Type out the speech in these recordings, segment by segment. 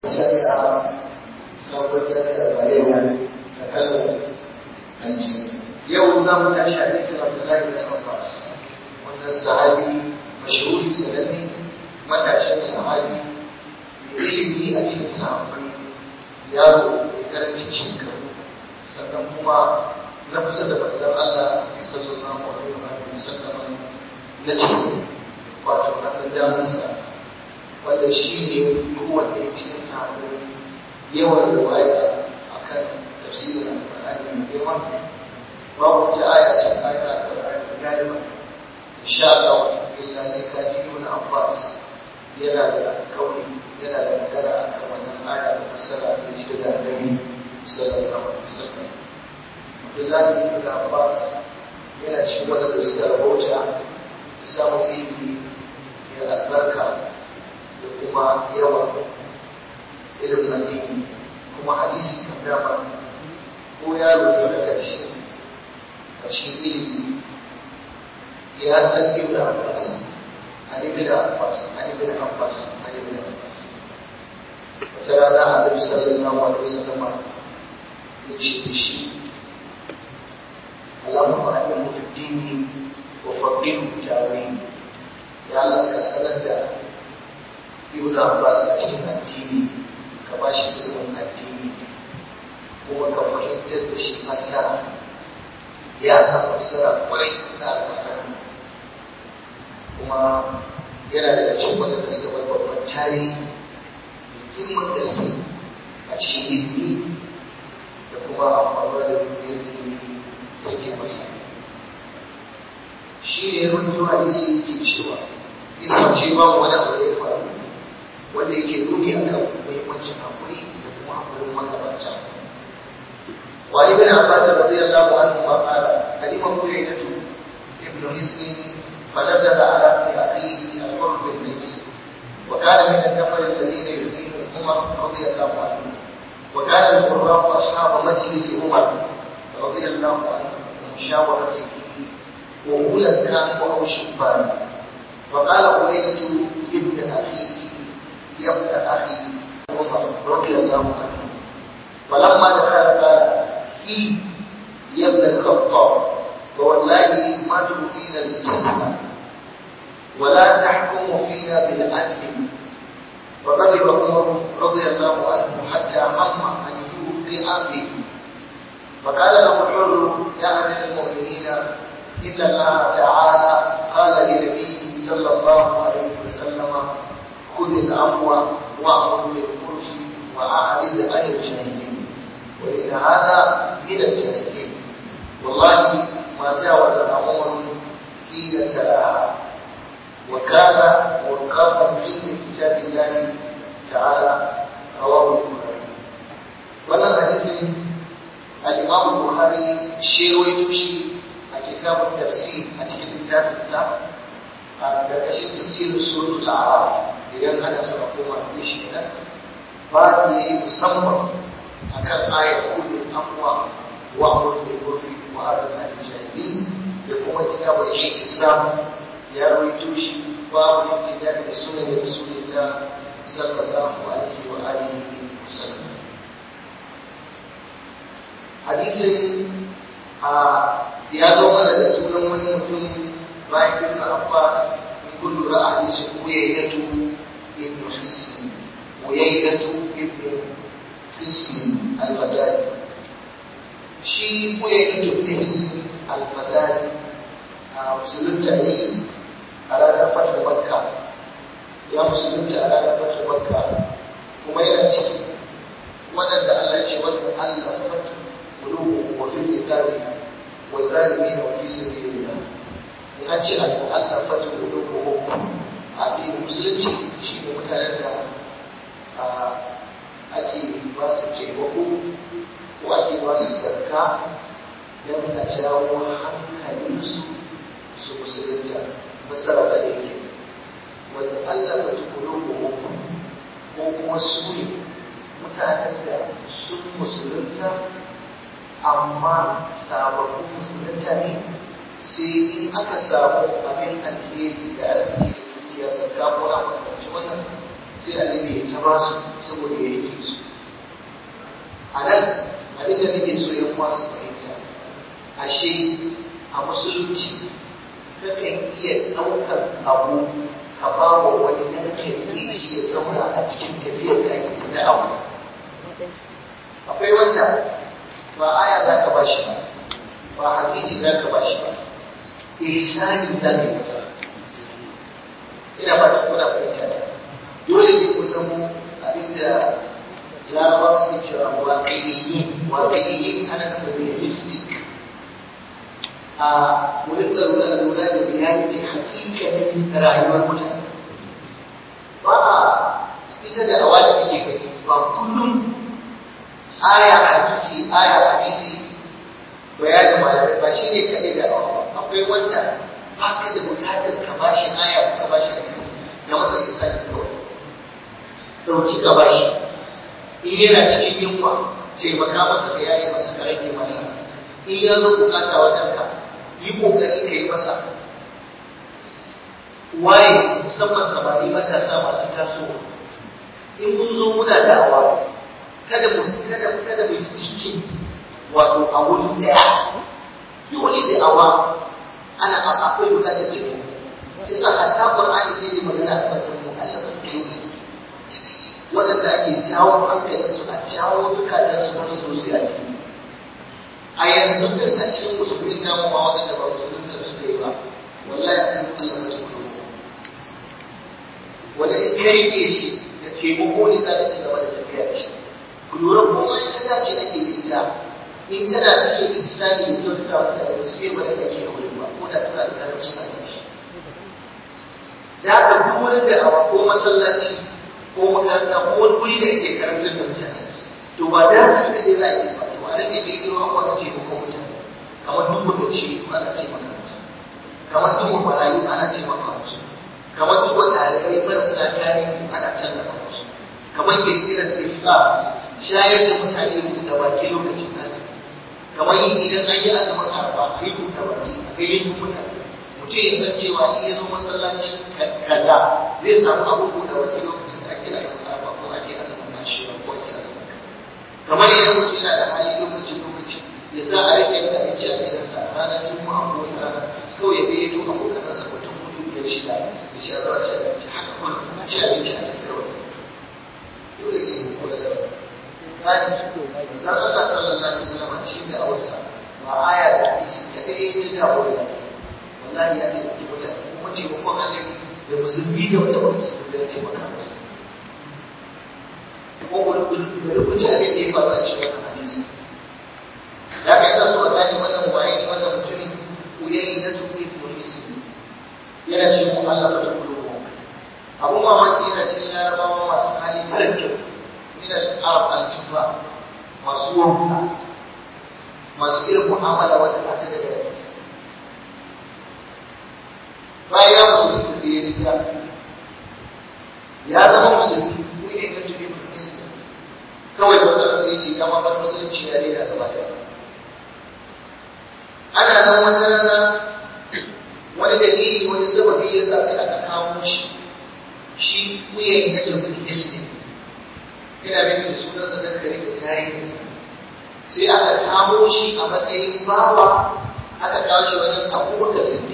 jami'a sabon jami'a bayewa da kano hanji yau za mu tashi hadisin abdullahi bin abbas wannan sahabi mashhuri sananne matashin sahabi mai ilimi a cikin sahabbai yaro mai karancin shekaru sannan kuma na kusa da manzon Allah sallallahu alaihi wa sallam na cikin wato hannun damansa wanda shi ne kowanne cikin sahabbai yawan riwaya akan tafsirin alƙur'ani mai girma babu wata aya cikin ayat alƙur'ani galiba insha Allah illa sai ka ji ibn Abbas yana da kauli yana da magana akan wannan aya da fassara da shi daga Annabi sallallahu alaihi wasallam Abdullahi ibn Abbas yana cikin wadanda suka rabauta da samun ilimi mai albarka da kuma yawa irin addini kuma hadisi kan dama ko yaro ne da ƙarshe a cikin ilimi ya san ibn Abbas an ibn Abbas an ibn Abbas an ibn Abbas wata rana Annabi sallallahu alaihi wasallam ya ce da shi Allahumma a'inhu fi dini wa faqihu fi ta'wil ya Allah ka sanar da ibn Abbas a cikin addini ka ba shi ilimin addini kuma ka fahimtar da shi fassara ya sa fassara kwarai na alƙur'ani kuma yana daga cikin waɗanda suka bar babban tarihi da girman gaske a cikin ilimi da kuma amfani da duniyar ilimi da ke masa shi ne rubutu hadisi yake cewa isa ce ba wani abu da ya faru wanda yake nuni a kan muhimmancin haƙuri da kuma haƙurin magabata wa ibn abbas radiyallahu anhu ma qala kalima buyaynatu ibn hisn فنزل على ابن اخيه الحر بن قيس وكان من النفر الذين يدين عمر رضي الله عنه وكان القراء اصحاب مجلس عمر رضي الله عنه ومشاورته وأولا كانوا او شبانا وقال أولية ابن اخيه يا ابن اخي عمر رضي الله عنه فلما دخل قال هي يا ابن الخطاب فوالله ما تؤتينا الجزمة ولا تحكم فينا بالعدل وغضب عمر رضي الله عنه حتى هم أن يوقع به فقال له الحر يا أمير المؤمنين إن الله تعالى قال لنبيه صلى الله عليه وسلم خذ العفو وأمر بالعرف وأعرض عن الجاهلين وإن هذا من الجاهلين والله ما جاوز عمر حين تلاها وكان وقافا عند كتاب الله تعالى رواه البخاري wannan hadisin al-Imam Bukhari shi rawaito shi a kitabun tafsir a cikin littafin sa a ƙarƙashin tafsirin suratul A'raf idan ana so a koma da shi nan ba da yayi musamman akan ayat kullu afwa wa amru bil urfi وهذا الجاهلين يقوم كتاب الاعتصام يروي توشي باب الابتداء بسنن رسول الله صلى الله عليه واله وسلم hadisin ya zo mana da sunan wani mutum bayan ibn Abbas in kun lura a hadisin Uyaynatu ibn Hisn Uyaynatu ibn Hisn al-Bazali shi koya yi tuni alfazari a musulunta ne a ranar fata makka ya musulunta a ranar fata makka kuma yana ciki waɗanda Allah ce wanda Allah fata kulubu wa fil iqabi wa zalimin wa fi sabilillah in an ce Allah fata kulubu a addinin musulunci shi ne mutanen da ake ba su taimako ko ake ba su zarka don a jawo hankalinsu su musulunta masara ta yake wani Allah ba tukuru ko ko kuma su ne mutanen da sun musulunta amma sababbin musulunta ne sai in aka samu abin alheri da arziki da dukiya zarka ko na makamancin wannan sai annabi ya ta ba su saboda ya yi su a nan abin da nake so yan uwa su fahimta ashe a musulunci kakan iya ɗaukar abu ka ba wa wani nan ka yi shi ya zauna a cikin tafiyar da ake na abu akwai wanda ba aya za ka ba shi ba ba hadisi za ka ba shi ba ihsani za ka yi masa ina ba da kuna fahimta da dole ne ku zamo abinda larabawa suke cewa waƙayyiyin waƙayyiyin ana nufin realistic a wurin tsaro da lura da reality hakikanin rayuwar mutane ba a ita da awa da kake gani ba kullum aya hadisi aya hadisi bayanin malamai ba shi ne kaɗai da awa akwai wanda ba ka da bukatar ka ba shi aya ko ka ba shi hadisi na masa isa ne kawai ɗauki ka ba shi in yana cikin yunwa taimaka masa ka yaye masa ka rage masa in ya zo bukata wajen ka yi kokari ka yi masa waye musamman samari matasa masu tasowa in mun zo muna da'awa kada mu kada kada mu stikin wato a wuri daya dole da awa ana akwai bukatar taimako yasa hatta qur'ani sai da magana akan mu'allafin qulubi waɗanda ake jawo hankalinsu a jawo zukatansu don su zo a ciki a yanzu din a cikin musulmin namu ma waɗanda ba musulmin da suka yi ba wallahi a cikin Allah mutum kuma wanda in ka rike shi da taimako ne za ka ci gaba da tafiya da shi ku lura ko ma ita ta ce ake da ita in tana cikin insani da kyautata mutane ba su fiye ba da kake a wurin ba ko da tana da karancin albashi da haka duk wurin da awa ko masallaci ko makaranta ko wani wuri da yake karantar da mutane to ba da su da dai za a yi ba to a rage kirkiro abubuwa da taimakon mutane kamar duk lokaci ana taimaka musu kamar duk marayu ana taimaka musu kamar duk ɗalibai marasa gani ana tallafa musu kamar kirkirar ifta shayar da mutane buɗe baki lokacin azumi kamar yin idan an yi azumin arba a yi buɗe baki a gayyato mutane mutum ya san cewa in ya zo masallaci kaza zai samu abin buɗe baki lokacin da ake azumin arba ko ake azumin ashirin ko ake azumin kamar idan mutum yana da hali lokacin lokaci ya sa a rike da abinci a gidansa a ranar juma'a ko wata rana kawai ya gayyato abokanansa mutum hudu biyar shida da shi a zuwa ci abinci haka kuma a ci abinci a cikin kawai dole sai mu kula da wannan dan Allah sallallahu alaihi wasallam cikin da awarsa ba aya da hadisi kadai ya jawo da wallahi ya ce ki mutane kuma ce ko annabi da musulmi da wanda ba musulmi da ce maka ko wani wani kuce abin da ya faru a cikin wannan hadisi da ka yasa so gani wannan waye wannan mutumin uyayi na tuki ko ismi yana cikin Allah ba ta kulo abun mamaki yana cikin larabawa masu hali mara kyau min al-arab al-jufa masu wanka masu irin mu'amala wanda ba ta da gari bayan ya musulunta sai ya riga ya zama musulmi ko ne na tubi musulmi kawai wata sai ce kama bar musulunci ya daina gaba da ana nan wata rana wani dalili wani sababi ya sa sai aka kawo shi shi wuyan ya tafi islam yana bin da sunansa don kare da tarihinsa sai aka kamo shi a matsayin bawa aka kawo shi wajen abubuwan da siddiq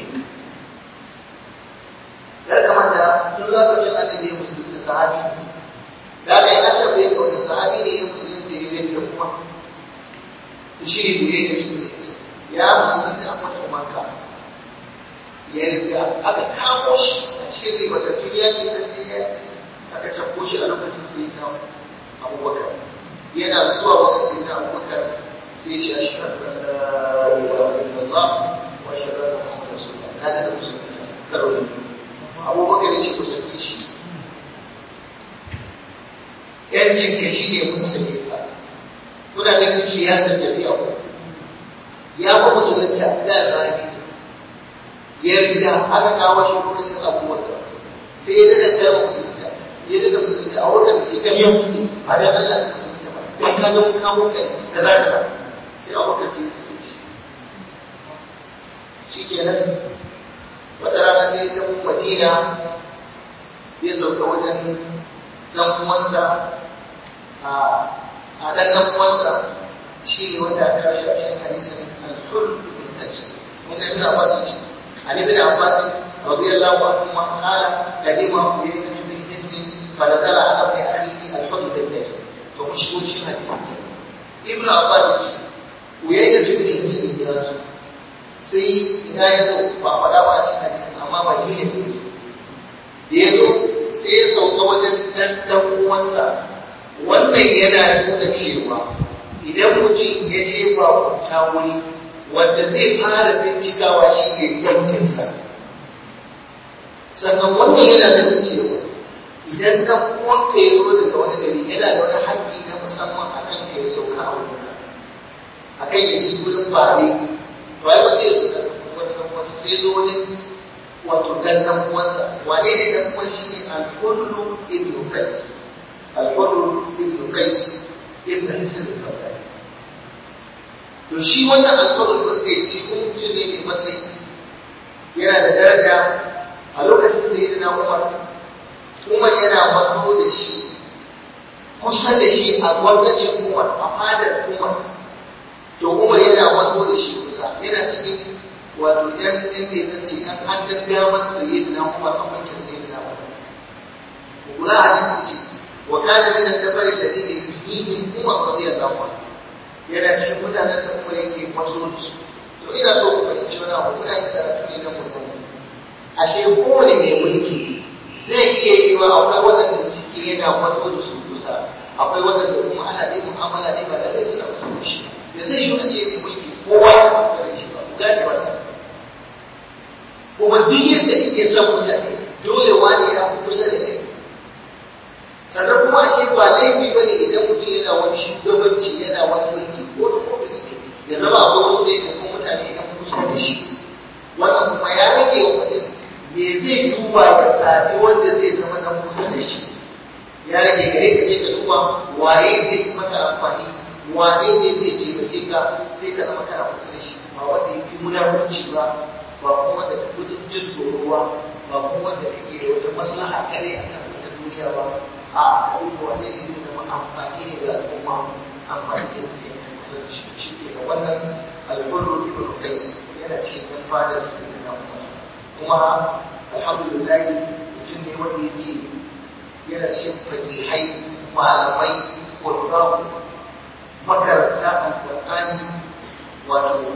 ya kamata tun lokacin annabi ya musulunta sahabi da aka yi aka bai ga wani sahabi ne ya musulunta ya bai da kuma to shi ne da ya yi shi ya musulunta a fatan maka ya riga aka kamo shi a cikin ribatattun yaƙi sai yaƙi aka cakko shi a lokacin sai ya abubakar yana zuwa wajen sai na abubakar sai ya ce a shirar da la ilaha illallah wa shirar da muhammad rasulullah na da musulunta karo da abubakar ya ce ku sake shi yancin ka shi ne mun sake ka kuna ganin siyasar jami'a ko ya fa musulunta da zafi ya riga aka kawo shi lokacin abubakar sai ya daga tsaye musulunta ya daga musulunta a wurin cikin yau ne ba da Allah ka musulunta ba dan ka ga mun kawo kai da za ka sai abubakar sai ya sake shi shikenan wata rana sai ta mun madina ya sauka wajen dan uwansa a a dan dan uwansa shi ne wanda aka karshe a cikin hadisin al-hur ibn qais mun ga ibn abbas ce ali ibn abbas radiyallahu anhu ma qala kadima uyayna min hisn فنزل على ابن اخيه الحر بن قيس to mun shigo cikin hadisi ibn abbas ya ce uyayna ibn hisn ya zo sai ina ya zo ba faɗa ba a cikin hadisi amma madina ne da ya zo sai ya sauka wajen dan dan uwansa wannan yana nuna cewa idan mutum ya je ba ta wuri wanda zai fara bincikawa shi ne yankinsa sannan wannan yana nuna cewa idan dan uwanka ya zo daga wani gari yana da wani haƙƙi na musamman a kan ka ya sauka a wurin a kan ya ji wurin bare to ai wanda ya zo da wani dan uwansa sai zo wani wato dan dan uwansa wane ne dan uwan shi ne al-hullu ibn qais al-hullu ibn qais ibn hisn al-fadl to shi wannan al-hullu ibn qais shi kuma mutum ne mai matsayi yana da daraja a lokacin sayyidina umar umar yana matso da shi kusa da shi a gwamnatin umar a fadar umar to umar yana matso da shi kusa yana cikin wato yan yan ne zan ce an hannun damar sayyidina umar a mulkin sayyidina umar kula hadisi ce wa kana min al-dabar alladhi yuhyihi umar radiyallahu anhu yana cikin mutanen da umar yake matso da su to ina so ku fahimci wani abu muna yin karatu ne na mutum ashe kowane mai mulki zai iya yi wa akwai waɗanda suke yana matso da su kusa akwai waɗanda kuma ana dai mu'amala ne ba da rai suna matso da shi da zai yi a ce mai mulki kowa ya matsa da shi ba ku gane wannan kuma duk yadda suke son mutane dole wani ya fi kusa da kai sannan kuma ashe ba laifi ba ne idan mutum yana wani shugabanci yana wani mulki ko da ofis ne ya zama akwai wasu da ya kuma mutane yan kusa da shi wannan kuma ya rage wa mutum me zai duba ya zaɓi wanda zai zama na kusa da shi ya rage gare ka ce ka duba waye zai yi maka amfani wane ne zai taimake ka sai ka zama kana kusa da shi ba wanda ya fi munafurci ba ba kuma wanda ka fi jin tsoro ba ba kuma wanda kake da wata maslaha kare a kan ta duniya ba a ka duba wane ne zai zama amfani ne ga al'umma amfani da ke kusa da shi shi ke da wannan alburru ibn qais yana cikin yan fadar sayyidina umar kuma alhamdulillah mutum ne wanda yake yana cikin fakihai malamai ƙwararru makaranta alƙur'ani wato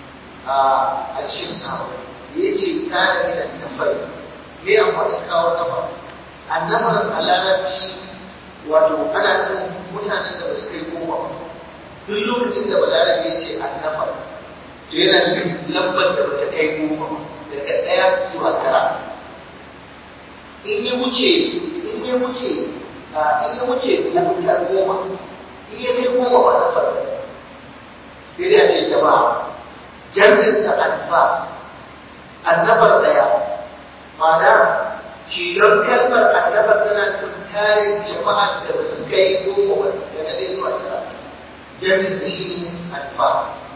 a cikin sahabai ya ce kana mina nafari me amfanin kawo nafa annafar a larabci wato ana nufin mutanen da ba su kai goma duk lokacin da balarabe ya ce annafar to yana nufin lambar da ba ta kai goma daga ɗaya zuwa tara in ya wuce in ya wuce in ya wuce goma goma in ya kai goma ba na farko sai dai a ce jama'a jami'in sa alfa annabar ɗaya ma'ana kilon kalmar annabar tana tuntarin jama'a da ba su kai goma ba daga ɗaya zuwa tara jami'in sa shi ne alfa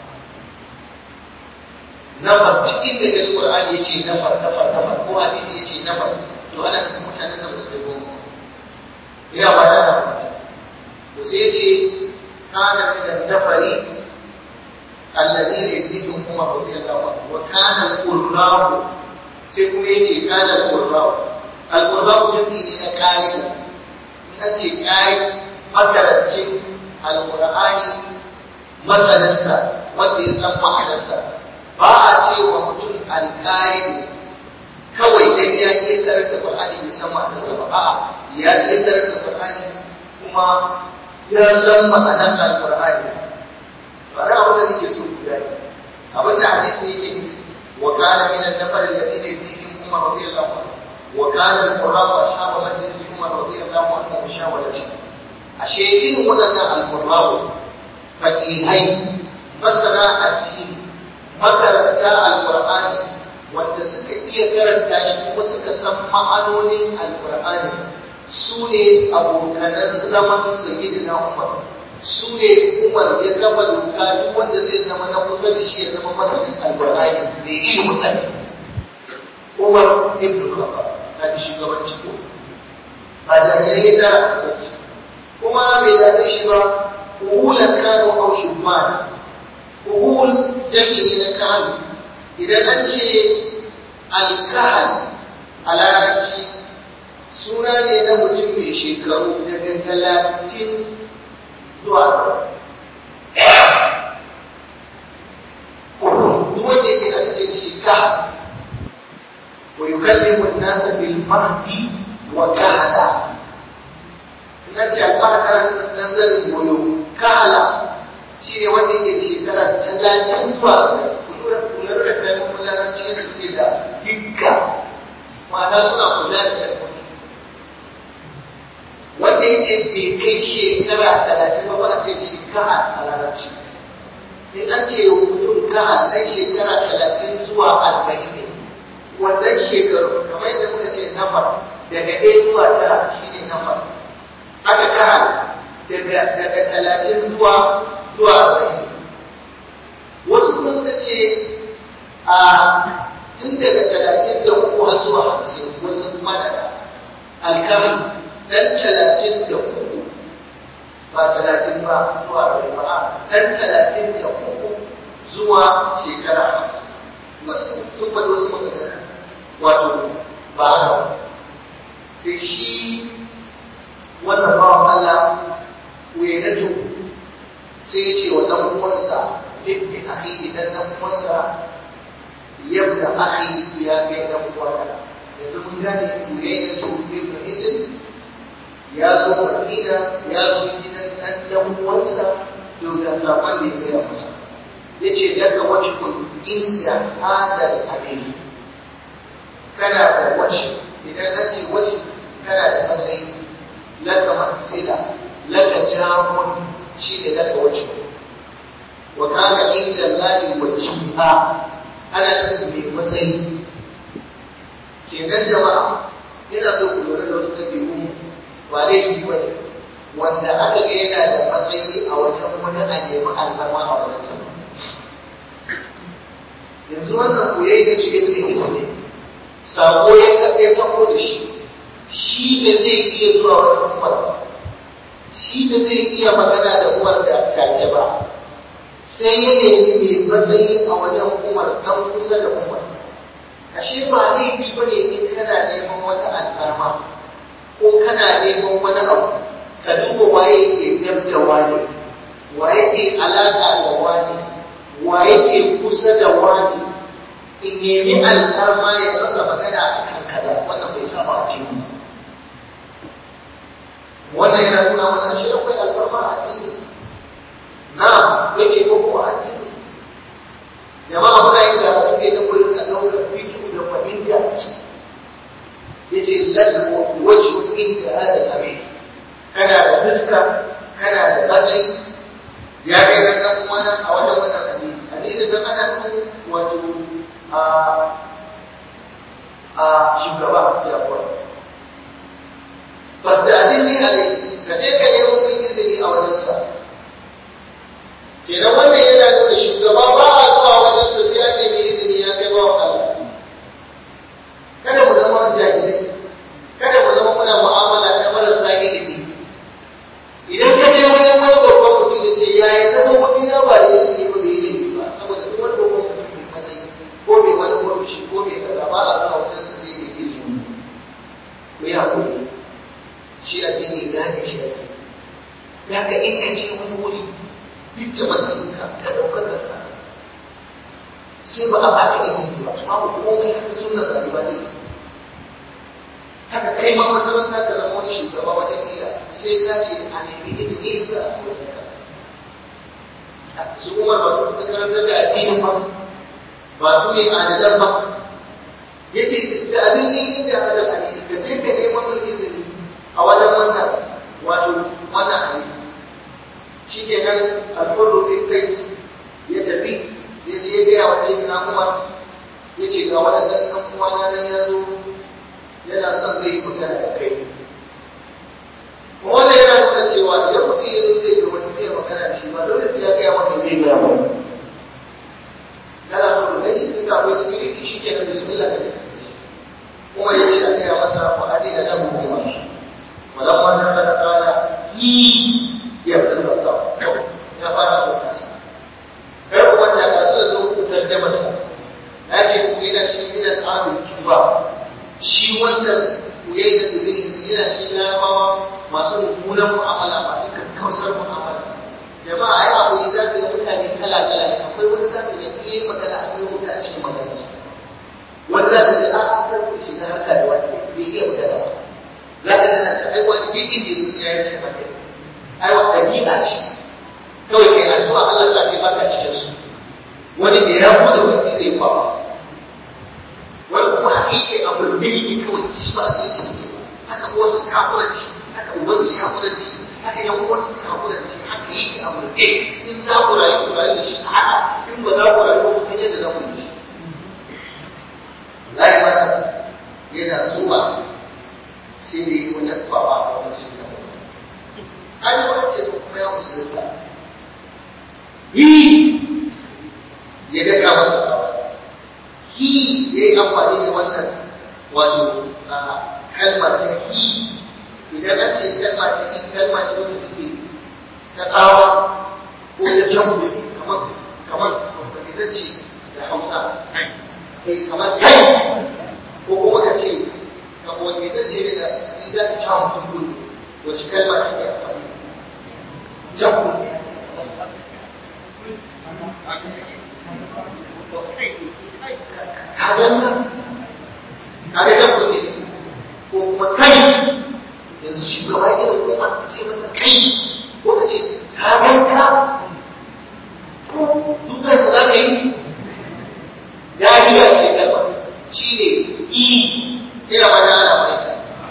nafar duk inda ga Qur'ani yace nafar nafar nafar ko hadisi yace nafar to ana nufin mutanen da basu kai goma ya ba da na to sai yace kana min an-nafari alladhina yadhikrum Umar radiyallahu anhu wa kana al-qurra'u sai kuma yace kana al-qurra'u al-qurra'u jami'i ne na qari in ce qari makarancin al-Qur'ani masaninsa wanda ya san ma'anarsa ba a ce wa mutum alƙa'id kawai dan ya iya karar da Qur'ani bai san ma'anarsa ba a'a ya iya karar da Qur'ani kuma ya san ma'anar Al-Qur'ani ba da abin da nake so ku gani abin da hadisi yake wa kana min an-nafar alladhina yudihim Umar radiyallahu anhu wa kana al-qurra'u ashabu majlis Umar radiyallahu anhu wa shawarati ashe irin waɗannan al-qurra'u faqihai masana addini makaranta alkur'ani wanda suka iya karanta shi kuma suka san ma'anonin alkur'ani su ne abokanan zaman sayyidina umar su ne umar ya kafa doka duk wanda zai zama na kusa da shi ya zama masanin alkur'ani da ilimin addini umar ibn khattab na da shugabanci ko ba jahilai ya tara kuma bai dame shi ba kuhulan kano au shubman kuhul jami'i na kano idan an ce alkahal a larabci suna ne na mutum mai shekaru daga talatin zuwa duk wanda yake aka ce shi kahal wa yukallimu an-nasa bil mahdi wa kahala na ce alfahar nan zan goyo kahala shi ne wanda yake da shekara talatin zuwa kula da kalmomin larabci da suke da dukka ma'ana suna kula da kalmomi wanda yake bai kai shekara talatin ba ba a ce shi kahal a larabci in an ce mutum kahal ɗan shekara talatin zuwa arba'in ne wannan shekaru kamar yadda muka ce nafar daga ɗaya zuwa tara shi ne nafar aka kahal daga talatin zuwa zuwa arba'in wasu kuma suka ce a tun daga talatin da uku har zuwa hamsin wasu kuma daga alkahal dan talatin da uku ba talatin ba zuwa arba'in ba dan talatin da uku zuwa shekara hamsin sun faɗi wasu magana wato ba haka sai shi wannan bawan Allah wayanatu sai ya ce wa ɗan uwansa ibni akhi idan ɗan uwansa yabda akhi ya kai ɗan uwana yanzu mun gane wayanatu ibn isim ya zo Madina ya zo gidan ɗan ɗan uwansa domin saman da ya gaya masa ya ce daga wani kun inda hadal amiri kana da wace idan an ce wace kana da matsayi laka manzila laka jamun shi ne laka wace wa kana inda lahi wajiha ana nufin mai matsayi kenan jama'a yana so ku lura da wasu ɗabi'u ba laifi ba ne wanda aka ga yana da matsayi a wajen wani a nemi alfarma a wajen sama yanzu wannan koyayi da cikin da ne sako ya kaɗe sako da shi shi da zai iya zuwa wani umar ba shi da zai iya magana da umar da take ba sai ya nemi mai matsayi a wajen umar dan kusa da umar ashe ba laifi ba ne in kana neman wata alfarma ko kana neman wani abu ka duba waye ke gab da wani waye ke alaƙa da wani waye ke kusa da wani in nemi alfarma ya masa magana a kan kaza wannan bai saba a cikin wannan yana nuna mana shi akwai alfarma a addini na yake ko ko addini jama'a muna yin karatu ne da kullum ka ɗaukar fikihu da fahimta yace lahu wajhu inda hada amin kana da fuska kana da matsayi ya kai na san wani a wajen wannan hadisi hadisi dan ana nufin wato a shugaba jagora bas da hadisi alai ka je ka yi mun izini a wajen sa kenan wannan yana nuna shugaba ba a zuwa wajen sa sai an nemi izini ya kai ba Allah kada mu zama jahilai kada mu zama muna mu'amala ta marasa ilimi idan ka je wajen wani babban mutum ya ce ya yi zama mutum ya ba da izini ba bai ilimi ba saboda duk wani babban mutum mai matsayi ko mai wani ofishi ko mai kaza ba a zuwa wajen sa sai mai izini ku yi hakuri shi addini gane shi ake ya ka in ka je wani wuri duk da matsayinka ka ɗaukaka ka sai ba a baka izini ba babu komai haka sunna rayuwa ne haka kai ma makaranta ka zama wani shugaba wajen gida sai ka ce a nemi izini da a wajen ka su umar ba su suka karanta da addinin ba ba su ne adadan ba ya ce istadin ni inda adal addini ka je ka neman mai izini a wajen wannan wato wannan hadisi shi ke nan alfarro ɗin kai ya tafi ya ce ya gaya wa sai na umar ya ce ga waɗannan ɗan uwana nan ya zo yana son zai yi magana da kai wannan yana nuna cewa idan mutum ya zo zai ga wani zai magana da shi ba dole sai ya gaya maka zai gaya maka yana so da shi tun da akwai security shi ke nan bismillah da kuma ya ce a gaya masa fa'adi da nan kuma ولما دخل قال هي يبدو الله ya fara da nasa kar kuma ta ga zuwa zo ku tarjama sa na ce ku yana shi yana tsarin juba shi wannan ku yayi da ibn yana shi larabawa masu mummunan mu'amala masu kakkausar mu'amala jama'a ai abu ne za ka ga mutane kala kala ne akwai wani za ka ga iya magana akwai wanda a cikin magana wani za ka ga a kar ku shiga harka da wani bai iya magana ba za ka gana ta ai wani duk inda ya sai ya ce maka ai wa dabi'a ce kawai kai addu'a Allah sa kai baka cikin su wani da ya bude wani zai kwaba wani kuma hakiki abu da yake kawai shi ba sai ta yi haka wasu kafura da shi haka uban su kafura da shi haka yan uwan su kafura da shi haka yake abu da in za ku rayu ku rayu da shi haka in ba za ku rayu ba ku san yadda za ku yi shi Allah ya yana zuwa sai da yi wata kwaba a wani shi da an yi wani ce kuma ya musulunta yi ya daga masa tsawa hi ya yi amfani da wannan wato kalma ta hi idan an ce kalma ta hi kalma ce wanda take ta tsawa ko ta jambu kamar kamar idan ce da hausa kai kamar kai ko kuma ka ce kamar wanda idan ce da idan ta cawo mutum wacce kalma ta ke amfani jambu ne kagan nan kaga jan kuɗi ko kuma kai yanzu shugaba irin kuma ka ce masa kai ko ka ce kagan ka ko dukkan sa za ka yi dariya ce kalma shi ne i ina ba da ana mai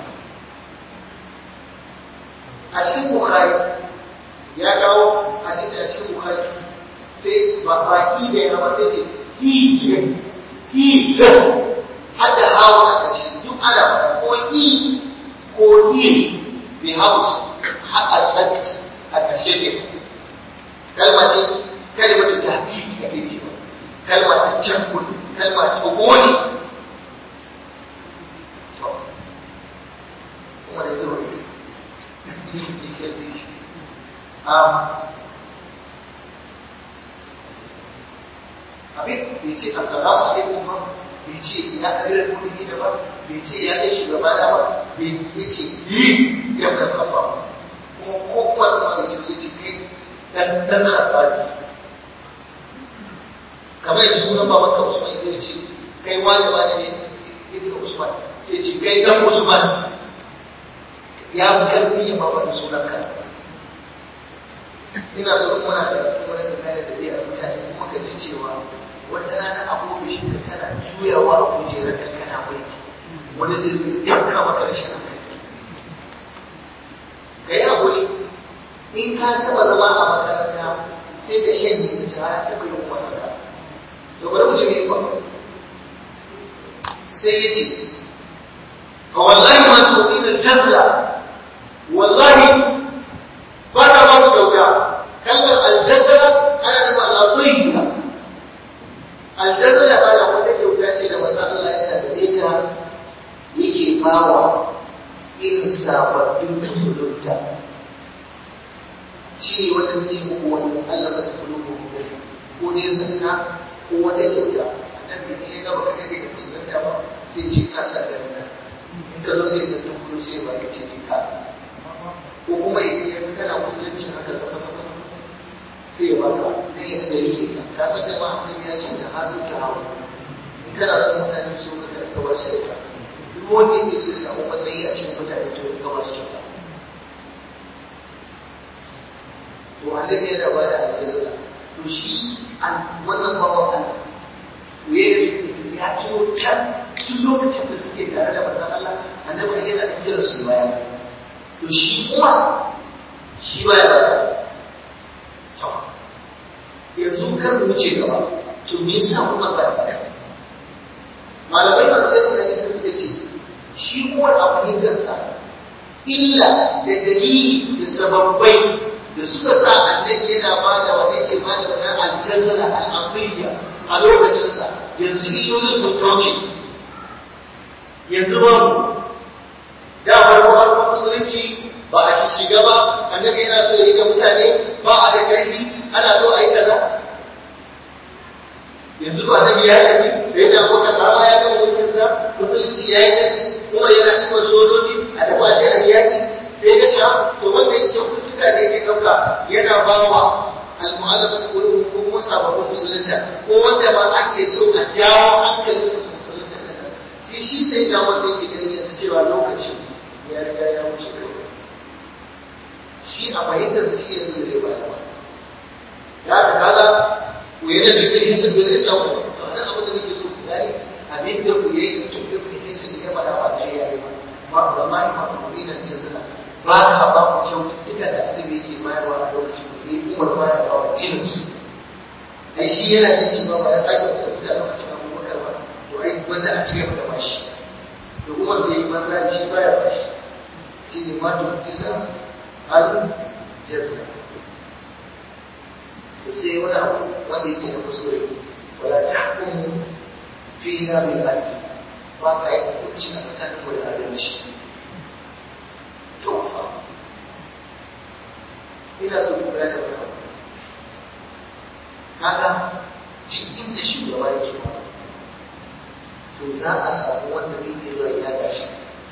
a cikin bukhari ya kawo hadisi a cikin bukhari sai ba baki da ya ba sai ce hi hi hada hawa a ƙarshe duk ana ko i ko hi bi haus haka sakt a ƙarshe ne kalma ce kalma ta tahdidi a ce ba kalma ta cankun kalma ta goni kuma da zuwa ne abin bai ce assalamu alaikum ba bai ce ya kabilar kudi da ba bai ce ya kai shugaba da ba bai ya ce yi ya da kafa kuma ko kuma da masu kyau sai ce kai dan dan hatsari kamar yadda sunan baban ka Usman ya ce kai wani wani ne ibn Usman sai ce kai dan Usman ya fi karfi ya mama da sunan ka ina so muna da kuma da kai da dai mutane kuma ka ji cewa wata rana abubuwan da kana juyawa a kujerar ka kana mulki wani zai zo yanka maka rashin hankali ka yi haƙuri in ka taɓa zama a makaranta sai ka shanye ka ci ya taɓa yin makaranta to bari mu ji me ba sai ya ce fa wallahi ma tu'min al-jazla wallahi ba ta ba mu kyauta kalmar al-jazla ana da al-adhiya aljazala bana wata kyauta ce da manzon Allah ya tarbe ta yake bawa irin sababbin musulunta shi ne wata mace muku wani Allah ba ta kulo ko ko ne sanka ko wata kyauta annabi ne ga baka kake da musulunta ba sai ce ka sa da nan in ka zo sai ka tunkuro sai ba ka ce ka ko kuma idan kana musulunci haka zama zama sai ya baka ne ya da yake ka ka san da ma ya ce da hannu ta hawa in kana son mutane su ka karka ba su ka duk wanda yake so ya samu matsayi a cikin mutane to ya gaba su kyauta to annabi yana ba da aljanna to shi wannan bawan Allah to yayin da suke ya ciwo can tun lokacin da suke tare da manzon Allah annabi yana da kira su baya to shi kuma shi baya ba yanzu kar mu wuce gaba to me yasa kuma ba da malamai masu yadda da nisa suka ce shi kuma a fahimtarsa illa da dalili da sababbai da suka sa annabi yana ba da wani ke ba da wani aljazara al'afiriya a lokacinsa yanzu illolin sun kauce yanzu babu da farko farkon musulunci yanzu ba na biya ne sai da ko ta kama ya gama mulkinsa musulunci ya yi nasi kuma yana cikin sojoji a taɓa shi a yaƙi sai ya ce to wanda yake kyaututtuka da yake ɗauka yana ba wa al-mu'allaf ko kuma sababbin musulunta ko wanda ba ake so a jawo hankalin su musulunta sai shi sai da wanda yake ganin yanzu cewa lokacin ya riga ya wuce kawai shi a fahimtar su shi yanzu da ba ba ya ka kaga ku yi da dukkan hisin da zai samu wannan abin da nake so ku gani abin da ku yi da dukkan hisin ya faɗa ba da ya yi ba ba ba ma yi ma ku yi da jazila ba ka ba ku kyaututtuka da annabi yake bayarwa a lokacin da ya yi umar bayarwa wa ilinsu ai shi yana da shi ba ba ya sake wasu mutane lokacin abubakar ba to ai wanda a cigaba da bashi da umar zai yi banza da shi baya bashi shi ne ma dukkan halin jazila sai wani abu wanda yake da kuskure wala tahkumu fiha bil adl ba ka yi hukunci a tsakanin mu da adalci to fa ina so ku gane wani abu kaga cikin da shugaba yake ba to za a samu wanda zai iya zuwa ya gashi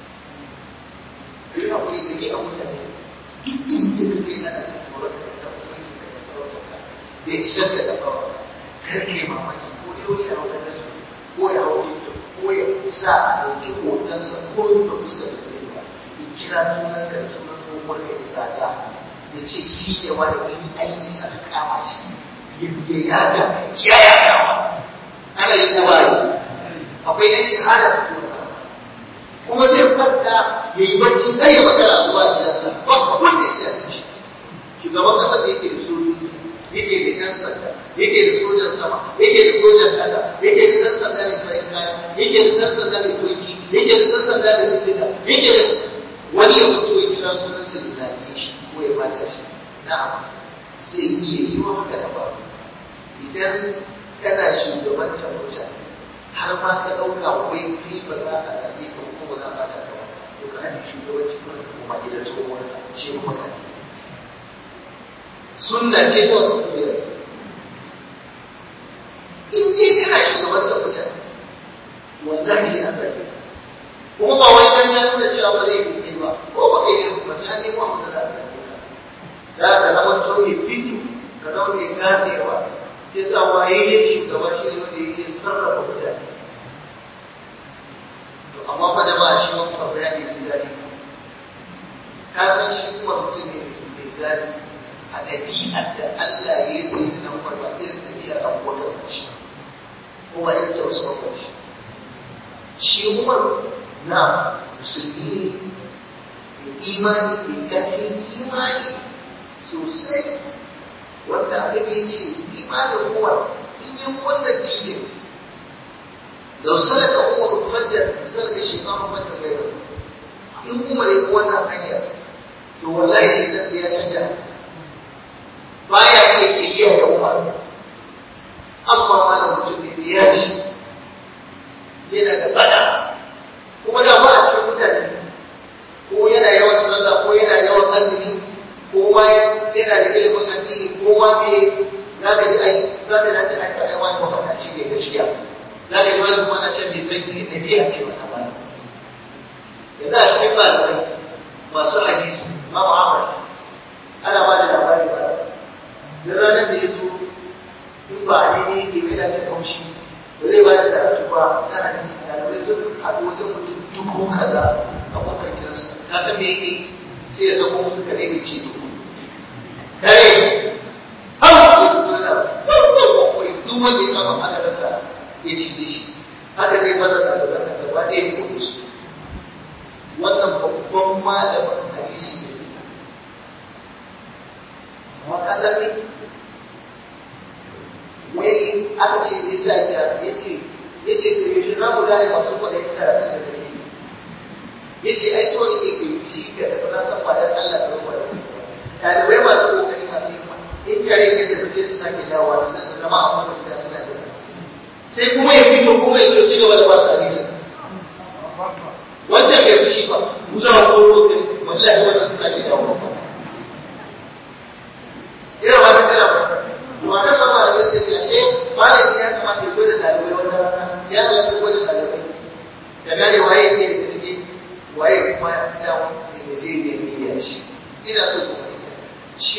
Ina kuri da ke a mutane duk inda kake ana da tsoron da ta kuma yake da masarautar ka da isar da dafa kar ke mamaki ko dai wani a wajen da ko ya hau ko ya sa a ɗauki hotonsa ko da fuskar sa zai ba ya kira sunan ka da sunan tsohuwar ka ya zaga ya ce shi ne wani in aiki sa ka kama shi ya ya yaga ya yagawa ana yi ko ba yi akwai yan shahada da tuwa kuma zai kwanta ya yi bacci zai yi magana a zuwa gidansa ba abin da ya shi shugaban ƙasar da yake da sojoji yake da ƴan sanda yake da sojan sama yake da sojan ƙasa yake da ɗan sanda mai farin kaya yake da ɗan sanda mai turki yake da ɗan sanda mai bindiga yake da wani ya mutu ya kira sunan sa da zage shi ko ya bata shi na'am zai iya yi wa haka da babu idan kana shugabantar mutane har ma ka ɗauka wai kai ba za ka zaɓe ka ko ba za ka ta ka ba to ka haɗe shugabanci kuma ka koma gidan tsohon ka ce kuma ka sunna ce ta wata kuyar in dai kana shugabantar mutane wallahi ya zaɓe kuma ba wai dan ya nuna cewa ba zai yi ba ko ba kai ne ba sai an nemo abu da za ka yi za ka zama to mai fiti ka zama mai ganewa ya sa waye ne shugaba shi ne wanda yake sarrafa mutane to amma fa da ba shi wani abu ya ne zali ka san shi kuma mutum ne mai zali a ɗabi'ar da Allah ya yi sai da nan ba irin ɗabi'ar abubuwan da shi kuma irin ta wasu bakwai shi shi umar na musulmi ne mai imani mai ƙarfin imani sosai wanda abin ya ce imanin umar in yi wannan titin da sadaka umar fadda sadaka shekaru fadda bai da in umar ya wannan hanya to wallahi sai sai ya canja baya iya kiriya da umar amma malam mutum ne ya ci yana da bada kuma da ba a cikin mutane ko yana yawan sallah ko yana yawan azumi ko ma yana da ilimin addini ko ma me za ka ji ai za ka ji ai ai wani mafaɗaci ne gaskiya za ka ji wani kuma na can bai san ne na biya ce wannan ba yanzu a cikin malamai masu hadisi ma Ahmad ana ba da labari ba da ranar da ya zo in ba a daidai yake mai da kaushi ba zai ba da karatu ba na hadisi ɗalibai sun haɗu wajen mutum dubu kaza a kofar gidansa ka san me yake sai ya sako musu kare mai ce dubu kare har su yi kuna duk wanda ya kama adalarsa ya cije shi haka zai maza da gaba da gaba ɗaya ya kuɗe su wannan babban malamin hadisi ne amma kasar ne wai aka ce ne sa ya ya ce ya ce to yaushe za mu gane masu kwaɗayin karatun da kake ya ce ai so ne ke shi ka tafi na san ba dan Allah da ruwa da wasu ɗalibai masu kokari masu himma in kare ya tafi sai su sake dawowa su zama a kuma gida suna jira sai kuma ya fito kuma ya zo ci gaba da ba su hadisi wancan bai fushi ba mu za mu koro kai wallahi wannan suna ke dawowa ina ba ta kana ba to a nan ma da gaske ce ashe malami ya kamata ya zo da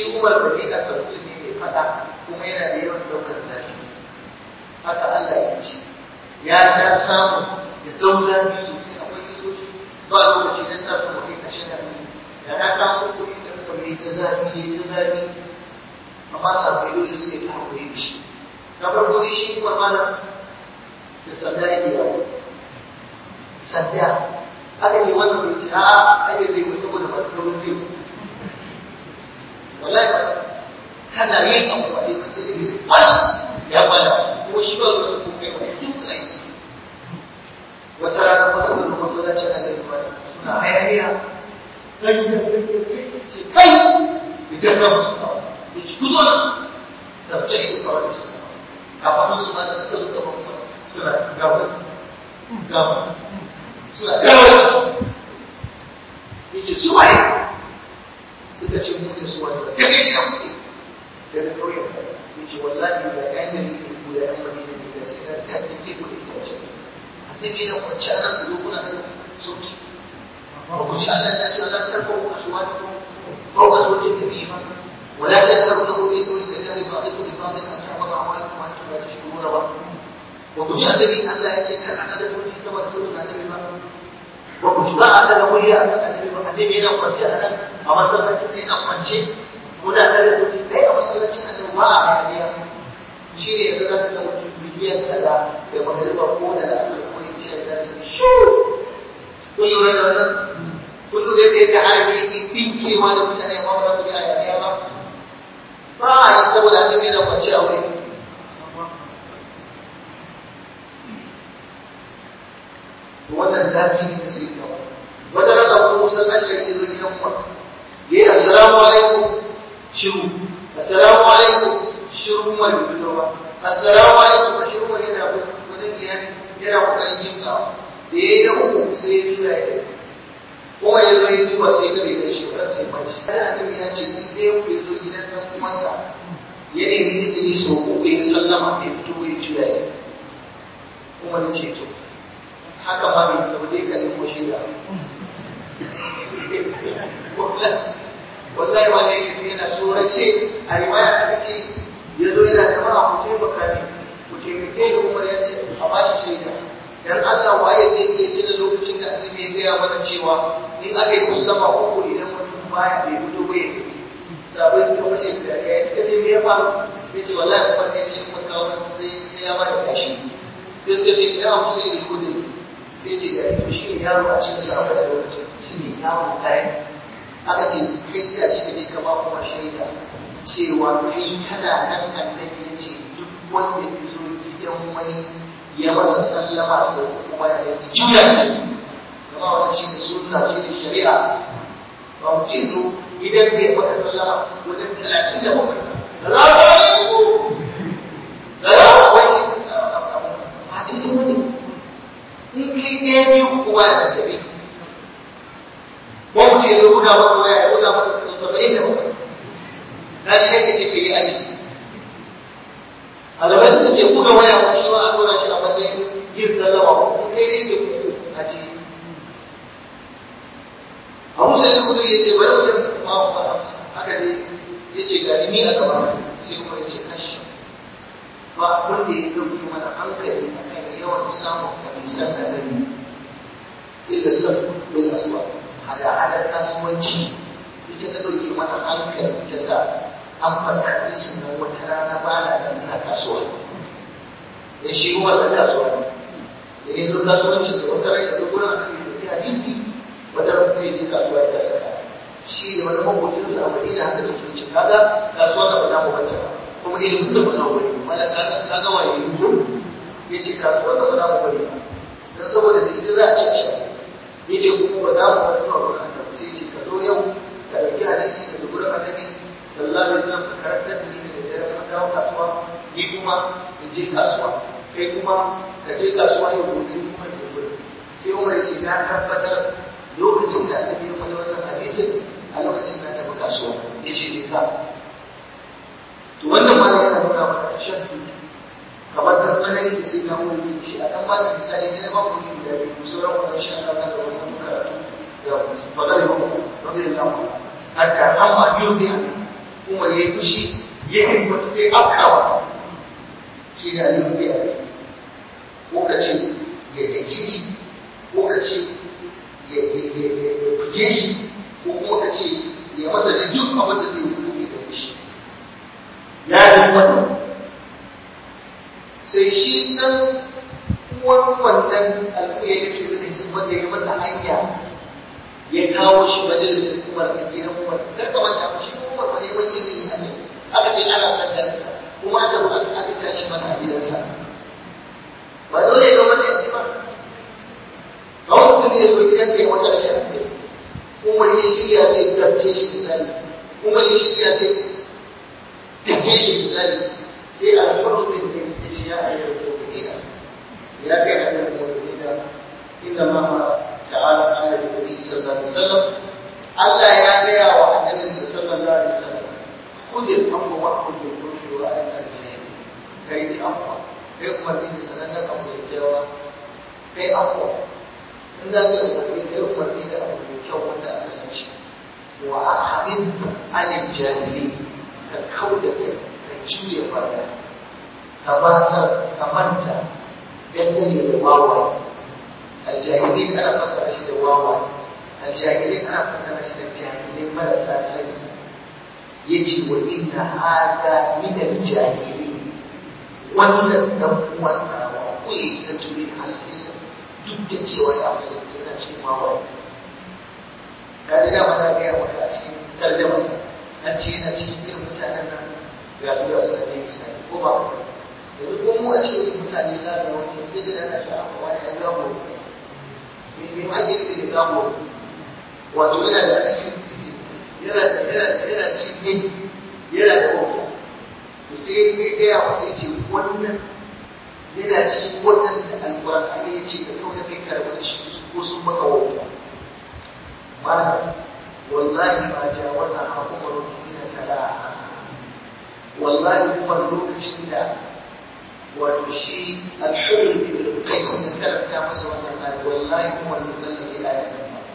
umar da ne a sarki ne mai fada kuma yana da yawan daukar zafi haka Allah ya ce ya san samu da dau zafi sosai akwai kisoci ba lokaci dan sa su mutum kashe da musu da na samu kuɗi da kuma ne ta zafi ne ta zafi amma sabai dole suke ta hakuri da shi na farko dai shi kuma malam da sanda yake yawo sanda aka ce wannan bai ce a'a ai zai mutu saboda masu saurin kai wallahi ba kana yin abu ba dai sai dai wani ya bada kuma shi ba ruwa su kai ba duk kai wata rana masu da masallaci a da ba suna hayaniya kai ce kai idan ka musu ba ya ci kuzo da su da ta yi kawai da su a faɗin su ma da ta zo da mamman suna gawa gawa suna gawa ya ce su waye suka ce mu da su wani ba daga ina kuke daga ƙauyen ya ce wallahi da ƴan gari ne ko da ƴan madina ne da sai na kaddike ku da itace annabi na kwanci anan ku zo kuna da sauki ba ku ci Allah ya ce Allah ta kawo su wani ko ba su da nabi ba ولا تجهروا له بدون كتاب بعضكم لبعض ان تعمل اعمالكم وانتم لا تشكرون ba ba ku ji annabi Allah ya ce kan aka da sauki sama da sauki annabi ba ba ku ji ba a daga murya a kan annabi ba annabi yana kwance a nan a masallacin da yana kwance muna da da sauki kai a masallacin annabi ba a hayaniya shi ne yanzu za su ga mutum biliyan kaza da magariba ko da asar ko da isha da ne shi kun lura da wannan kun lura da yadda harbi yake dinkewa da mutane ba wani kudi a hayaniya ba ba a yi saboda annabi yana kwance a wuri wannan zafi ne da sai kawo wata rana ko musallaci ya zo gidan ku yayi assalamu alaikum shiru assalamu alaikum shiru mai fito ba assalamu alaikum shiru mai yana wani iyali yana kokarin yin kawo da yayi da uku sai ya tura ya kuma ya zo ya zuwa sai ka da shi kan sai mai shi kana annabi ya ce in dai ku zo gidan dan uwansa ya nemi izini so uku ya sallama ya fito ya tura ya kuma ya ce to haka ma bai sau dai ka nemo shi da wallahi wani yake sai yana tsorace a riwaya aka ce ya zo yana jama'a ku taimaka ne ku taimake ni umar ya ce a ba shi shaida dan Allah waye zai iya tuna lokacin da annabi ya gaya mana cewa in aka yi sallama uku idan mutum baya bai fito ba ya tafi sabai suka fashe da ya ita ce me ya faru ya ce wallahi kuma ne ce kuma kawo sai sai ya bada kashi sai suka ce ina musu irin kudin sai ce da to shi ne yaro a cikin sahabbai a lokacin shi ne yaro ɗaya aka ce kai ta ce ne kama kuma shaida cewa kai kana nan annabi ya ce duk wanda ya zo gidan wani ya masa sallama sau kuma ya yi juya shi kama wannan shi ne sunna shi ne shari'a ba mu ce zo idan bai maka sallama wajen talatin da bakwai da za ka yi da za ka wai ba daidai wani in kai ɗaya biyu kuma ya tafi ko mu ce zo buga maka waya ya buga maka saba'in da bakwai na ji nake ce kai aji a gaba suka ce buga waya ko shi ma a dora shi a matsayin yin sallama ko kai ne ke kuku a ci abu sai da kudu ya ce bari wajen ma mu fara haka ne ya ce gani ni a gaba sai kuma ya ce kashi ba wanda ya ɗauki mana hankali a kan yawan samun hadisan annabi illa saf bil aswa hada hada kasuwanci ita ta ɗauke mana hankali ta sa an faɗi hadisin nan wata rana ba na da ina kasuwa ya shi kuma da kasuwa ne da ya zo kasuwancin sa wata rai da gurin annabi da hadisi wata ran kuma ya je kasuwa ya kasa kaya shi ne wani mabocinsa a madina haka suke ci kaga kasuwa da ba za mu banta ba kuma ilimin da ba za mu bari ba ya kaga kaga waye ko ya ce kasuwa da ba za mu bari ba dan saboda da ita za a ci shi ya ce kuma ba za mu bar zuwa gurin annabi sai ce ka zo yau ka ɗauki hadisi daga gurin annabi sallallahu alaihi wasallam ka karantar da ni da dare na dawo kasuwa ni kuma in je kasuwa kai kuma ka je kasuwa yau gobe ni kuma in gobe sai Umar ya ce na tabbatar lokacin da annabi ya faɗi wannan hadisin a lokacin na tafi kasuwa ya ce je ka to wannan ma yana nuna mana shan kamar da tsanani da sai na wuri shi a kan bada misali ne na babu ne da biyu sauran wannan shi ana da wannan karatu da fadar yau rabbi da lamu hatta amma biyu ne umar ya yi fushi ya yi mutu sai afka masa shi ne aliyu ya yi ko ka ce ya dake shi ko ka ce ya buge shi ko kuma ka ce ya masa da duk abin da zai yi ya da shi ya yi masa sai shi ɗan uwan wannan alƙuya ya ke da su wanda ya masa hanya ya kawo shi majalisar umar a gidan umar kar ka manta ba shi umar ba ne wani izini a ne aka ce ana san kansa kuma aka ba aka tashi masa a gidansa ba dole ga wanda ya ce ba ba mutum ne zo gidan da ya wata rashin aure umar ya shirya zai dabce shi misali umar ya shirya zai dabce shi misali sai a rikon da ya ce ya ayyar da ya ya kai a kan da inda ma تعالى قال النبي صلى الله عليه وسلم ألا يا بيا وحدث صلى الله عليه وسلم خذ الأمر وأخذ الرشد وأنا الجاهل كي دي أقوى كي أمر بين سنة أمر الجوا كي أقوى إن ذاك أمر بين كي أمر بين أمر الجوا وأنا أسمش وأعلم عن الجاهلين كالكودة كالجوية بايا كباسر كمنتا dangane da wawaye aljahilin ana fassara shi da wawaye aljahilin ana fassara shi da jahilin marasa sani yace wa inna hada min aljahilin wannan dan uwan nawa kuyi da tuni hasisa duk da cewa ya musulunci yana cikin wawaye kaji da mana ga maka a cikin tarjama an ce yana cikin irin mutanen nan ga su ga su da ne misali ko ba yanzu ko mu a cikin mutane za ga wani sai da ana shi amma wani ya gamo me me ma ke da gamo wato yana da yana da yana yana cikin yana da wata to sai ya ga ya wasu ya ce wannan yana cikin wannan da alƙur'ani ya ce ka kauna kai karɓar shi ko sun maka wauta malam wallahi ma jawaza ha umaru hina talaha wallahi kuma lokacin da wato shi alhurri ibn qais da karanta masa wannan ayat wallahi kuma wannan zalla ila ayat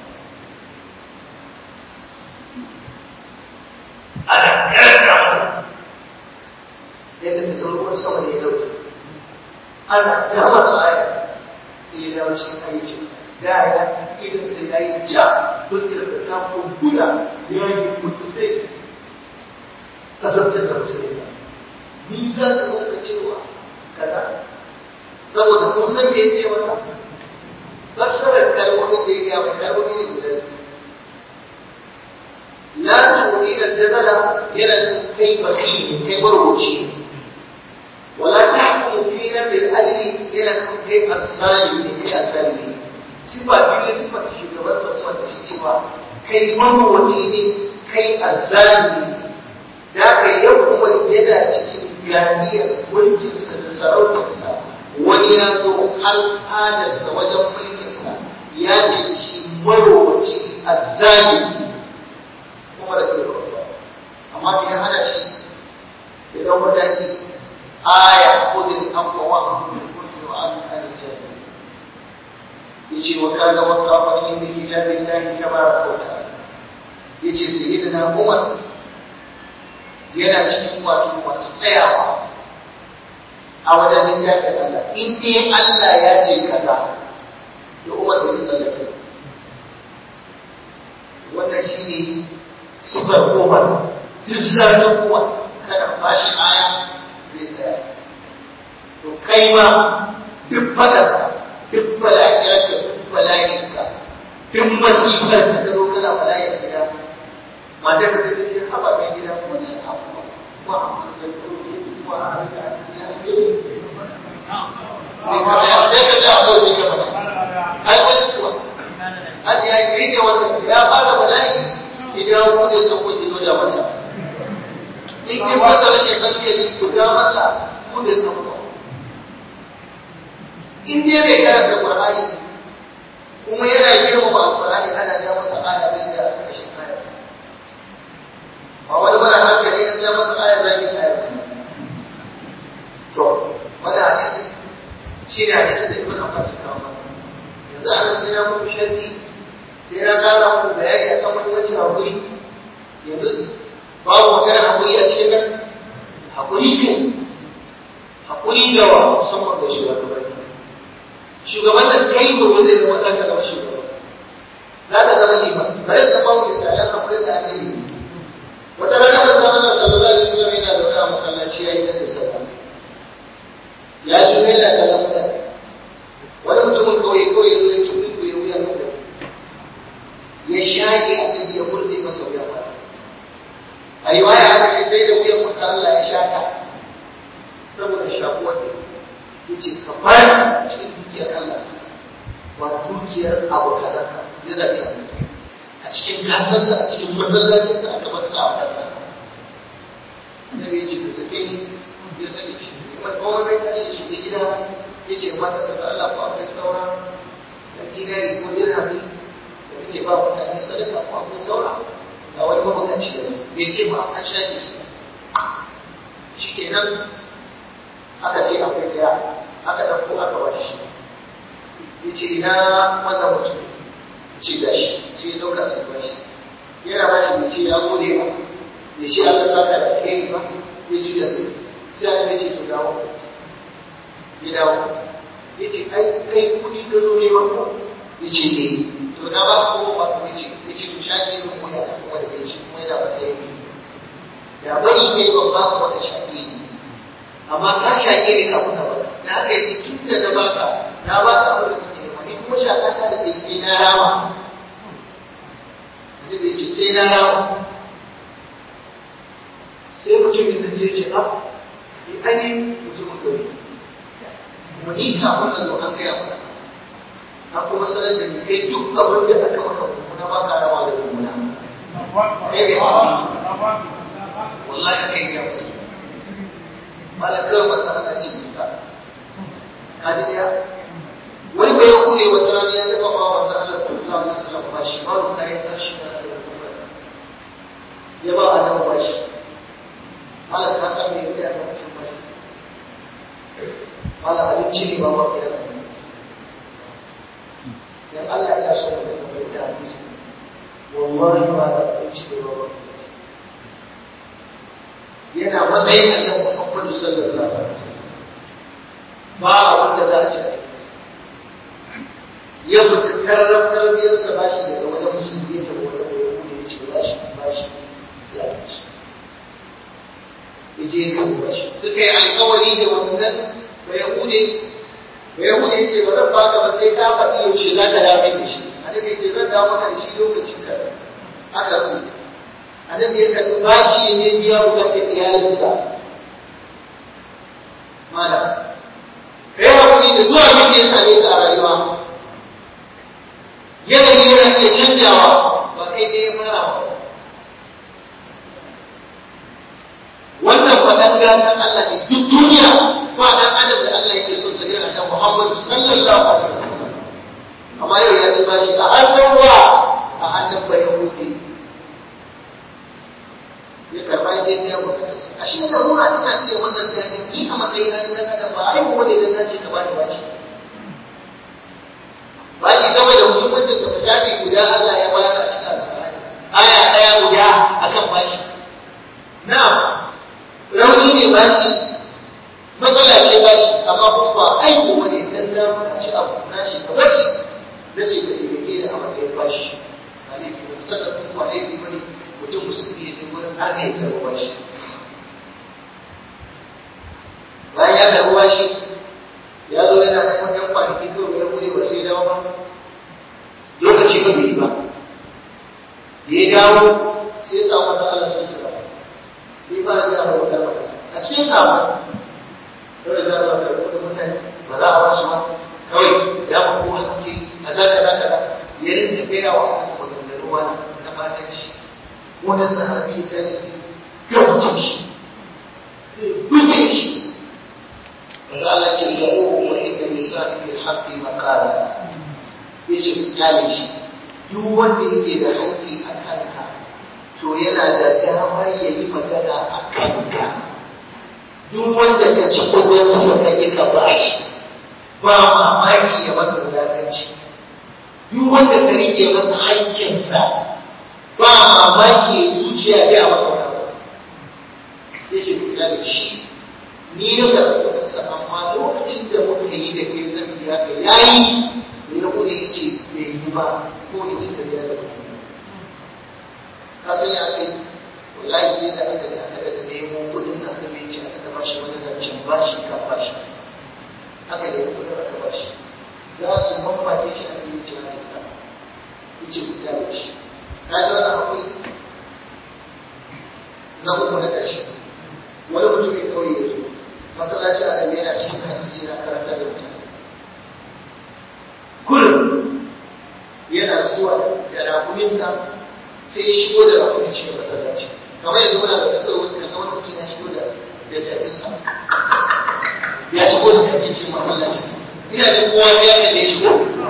ana karanta masa yadda misalin sama ne ya dauke ana ta masa ayat sai ya dawo cikin ayyukan da ya idan sai ya yi ja don da ta kumbura ya yi mutuntai kasance da musulmi ni za ka rinka cewa kaza saboda kun san me yace masa fassarar kalmomin da ya gaya mai kalmomi ne guda biyu la tu'ina dazala yana kai bakhi kai barwaci wala tahkumu fina bil adli yana kai as-salimi kai as-salimi sifa biyu sifa shugaban sa kuma da shi cewa kai barwaci ne kai az-zalimi da ka yau kuma yana cikin ganiyar mulkinsa da sarautarsa wani ya zo al'adarsa wajen mulkinsa ya ce shi marowaci a zalimi kuma da ɗaya ba amma bai ya hana shi da ɗan mataki aya ko da an kowa a hannun kurfi wa an hannun jami'a ya ce wa kaga wa kafa inda kitabin lahi ta bara kauta ya ce sai na umar yana cikin wato masu tsayawa a wajen littafin Allah in dai Allah ya ce kaza da umar da bin tsallake wannan shi ne sifar umar duk zafin umar kada ba shi aya zai tsaya to kai ma duk fadarka duk bala'irka duk bala'irka duk masifar da ka zo kana bala'ir gida matar da ta ce haba mai gida ko ne abu ma amma da kuri ko a rika ta yi sai ka ya sai ka ji abu sai ka fada ai wani kuwa aji ya yi rike wannan ya fara bala'i ki ga ku da sako ki zo da masa in ki fasa rashin hankali ku ga masa ku da sako in dai bai karanta qur'ani kuma yana girmama alqur'ani ana ja masa aya da rashin aya ba wani mana hankali in ja masa aya zaki aya to wani hadisi shi ne hadisi da ibn Abbas ya kawo yanzu ana sai ya muku sharhi sai ya kara muku bayani akan muhimmancin hakuri yanzu babu magana hakuri musamman ga shugabanni shugaban da kai gobe zai zama za ka zama shugaba za ka zama liman bari ka ba mu misalan akwai da annabi wata rana manzon Allah sallallahu alaihi wasallam yana da wani masallaci yayi da sallah ya ji mai da kallon mutane wani mutumin kawai kawai ya zo ya tuɓi ku ya wuya mai ya shaƙe annabi ya burɗe masa wuya ba a yi waya aka ce sai da wuyan mutum Allah ya shaƙa saboda shakuwar da ya ce ka fara cikin dukiyar Allah ba dukiyar abu kaza ka ya zaɓi a a cikin kasarsa a cikin masallacinsa a gaban sa a kansa annabi ya ce ka sake ni ya sake shi kuma kowa bai tashi shi da gida ya ce mata sa da Allah ko akwai saura da dinari ko dirhami da muke ba mutane sadaka ko akwai saura ga wani mabukaci da bai ce ba an shaƙe shi shi kenan aka ce akwai daya aka ɗauko aka ba shi ya ce ina wannan mutum ce ga shi sai ya ɗauka sai ba shi yana ba shi ya ce ya gode ba ya ce aka saka da kai ba ya juya da sai aka ce to dawo ya dawo ya ce ai kai kuɗi ka zo ne ba ko ya ce ne to na ba ko ba ko ya ce ya ce to shaƙi ne ko ya kuma da kai shi kuma yana ba sai ya bari kai ba ba ko da shaƙi ne amma ka shaƙe ne kafin ka ba da haka yake tun da na baka na ba ka abin da kake nema ni kuma shaƙa ta da kai sai na rama sai da yace sai na rama sai mutum da sai ce ab ni ani mutumin gari kuma ni kafin na zo an gaya mana na kuma sanar da ni kai duk abin da aka maka mummuna ba ka rama da mummuna kai bai wallahi kai ya musu malakar wata ana cikin ta kadi daya wani bai ya kule wata rana ya taba ba wata Allah sallallahu alaihi wasallam ba shi ba ta yi tashi da ya ba a nan ba shi malaka ka san me yake a cikin ba shi malaka abinci ne ba ba ya dan Allah ya so da kuma da hadisi wallahi ba da abinci ne ba ba yana matsayin annabi Muhammadu sallallahu alaihi wasallam ba abin da za a ci ya mutu karrar tarbiyarsa ba shi daga wani musulmi da wani wani wani ya ce ba shi ba shi sai a ci ya je kan ba shi suka yi alkawari da wannan ba ya hude ba ya hude ya ce ba zan baka ba sai ta faɗi yaushe za ka dawo da shi annabi ya ce zan dawo maka da shi lokacin da aka rubuta annabi ya karɓi bashi ya je biya bukatar iyalinsa mana kai hakuri da zuwa abin da ya same ka a rayuwa yanayi yana iya canjawa ba kai ɗaya fara ba wannan faɗan gatan Allah ne duk duniya ba dan adam da Allah yake son sa irin annabi Muhammad sallallahu alaihi wasallam amma yau ya ci bashi a hannun wa a hannun bayahudi ya karba ya je biya bukatarsa a shi da ruwa ina iya wannan gani ni a matsayin na ina kada ba ai kuma ne dan nace ka bani bashi bashi game da muhimmancin sa shafi guda Allah ya bayar a cikin alƙur'ani aya daya guda akan bashi na'am rauni ne bashi matsala ce bashi amma kuma ba ai kuma ne dan na maka ci abu na shi ka bashi na ce ka taimake da a matsayin bashi ba ne ki musamman kuma ne ki bane mutum musulmi ne wurin har ne da ruwa shi bayan ya karɓi bashi ya zo yana da kwanyan kwanaki ko ya bude ba sai dawo ba lokaci ba bai yi ba da ya dawo sai ya samu wata Allah sun shiga sai ba da yawa wata mata a cikin samu dole za a zaka rubuta mutane ba za a ba su ba kawai ya ba kowa suke a zaka zaka ya rinta gaya wa annabi maganganu wani na matanci wani sahabi ya ce gabacin shi sai buge shi wanda Allah ce da uku wa inda nisa'i bil haqqi maqala yace kyale shi duk wanda yake da haƙƙi a kanka to yana da damar ya yi magana a kanka duk wanda ka ci kudinsa ka yi ka bashi ba mamaki ya maka wulaƙanci duk wanda ka rike masa haƙƙinsa ba mamaki ya zuciya ya maka wani ya ce ku da shi ni na karɓi kuɗinsa amma lokacin da muka yi da kai zan biya ka yayi da ya kuɗe ya ce bai yi ba ko idan ka biya da kuɗi ka san ya kai wallahi sai da aka da aka da nemo kuɗin da aka bai ce aka da bashi wani zancen bashi ka bashi aka da kuɗin aka bashi za su mamaki shi a cikin jihar da ya ce ku kyale shi ka ji wani akwai na uku na ƙarshe wani mutum ya kawai ya zo masallaci a da yana cikin hadisi na karanta da mutane kullum yana zuwa da rakuminsa sai ya shigo da rakumin cikin masallaci kamar yanzu muna da kawai wani kaga wani mutum ya shigo da da jabinsa ya shigo da jabin cikin masallaci ina da kowa sai ya kalle shigo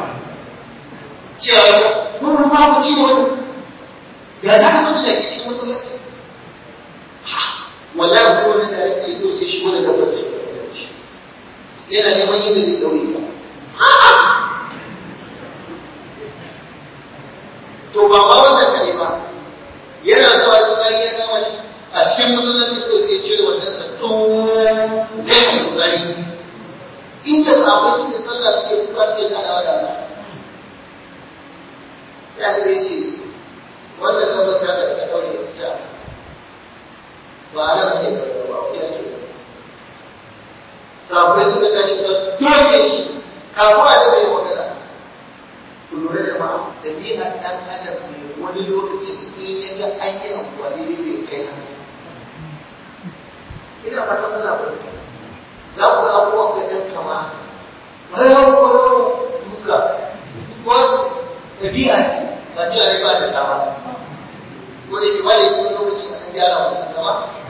cewa mun ba ku ci wani ya za ka zo da jaki cikin masallaci wallahi ko wani da yake zo sai shigo da dabbar shi yana neman yin da zai daure ka to ba ma wannan kare ba yana zuwa tsari ya kama shi a cikin masallaci ko sai cire wannan sa to ta shi tsari inda sabon suke sallah suke kuka suke kalawa da Allah ya sai ce wannan dabbar ta da ka daure ta ba a nan ake karɓa ba ya ke sabai suka tashi da doke shi kafin a daga yi magana ku lura da ma ɗabi'ar ɗan adam ne wani lokaci in ya ga an yi amfani da bai kai hannu ina fatan muna barka za ku ga abubuwa kai ɗan kama bayan kwaro duka wasu ɗabi'a ce ba ce a ba da dama ko da ke ba da yi lokaci a kan gyara mutum kama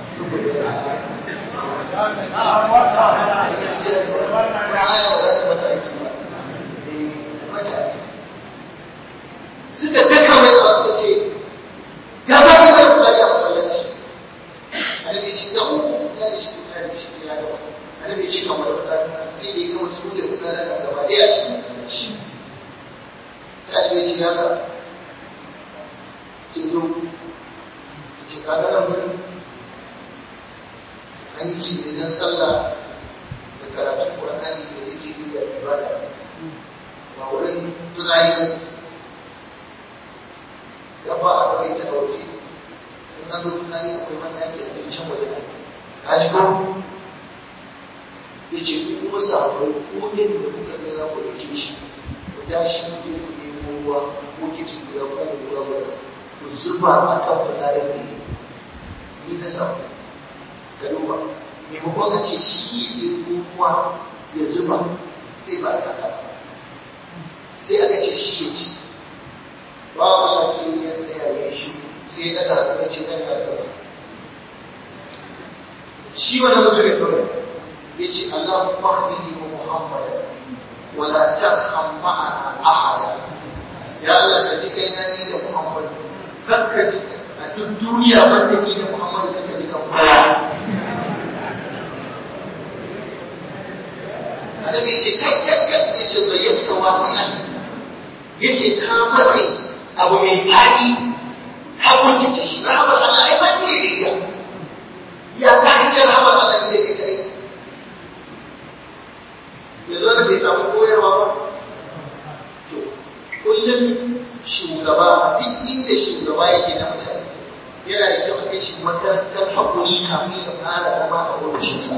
suka taka mai da wasu ce ya za ka kai kula da masallaci annabi ce da uku ya da shi kula da shi sai ya da annabi ce kamar wata sai da ya gama su da kula da gaba da ya cikin masallaci sai annabi ce ya ka ce zo ce ka ga nan wurin an yi shi idan sallah da karatun Qur'ani da zikiri da ibada ba wurin tuzari ya ba a kawai ta dauke in an zo tuzari akwai wani yake da can waje da ka ji ko ya ce ku kuma sahabbai ko ne da kuka ga za ku dauke shi ku tashi ku je ku nemo ruwa ko kici guda ko guda guda ku zuba a kan fitsarin ne ni na samu ka duba maimakon a ce shi ne kuma ya zuba sai ba ta ka sai aka ce shi ya ci ba Allah sai ya tsaya ya shi sai ya daga da ce dan ya daga shi wani mutum ya dole ya ce Allah mahdini wa Muhammad wa la tarham ma'ana ahada ya Allah ka ji kai na ni da Muhammad kakka ji a duk duniya wanda ni da Muhammad kakka ji kan kowa annabi ya ce kai kai kai ya ce bai yadda wasi'an ya ce ka matse abu mai fadi ka kuntace shi rahamar Allah ai ba ce riga ya za ka ce rahamar Allah ne ke kai ya zo da bai samu koyarwa ba to kullum shugaba duk inda shugaba yake na mutane yana da kyau a kai shi makarantar haƙuri kafin ya fara zama a ofishinsa.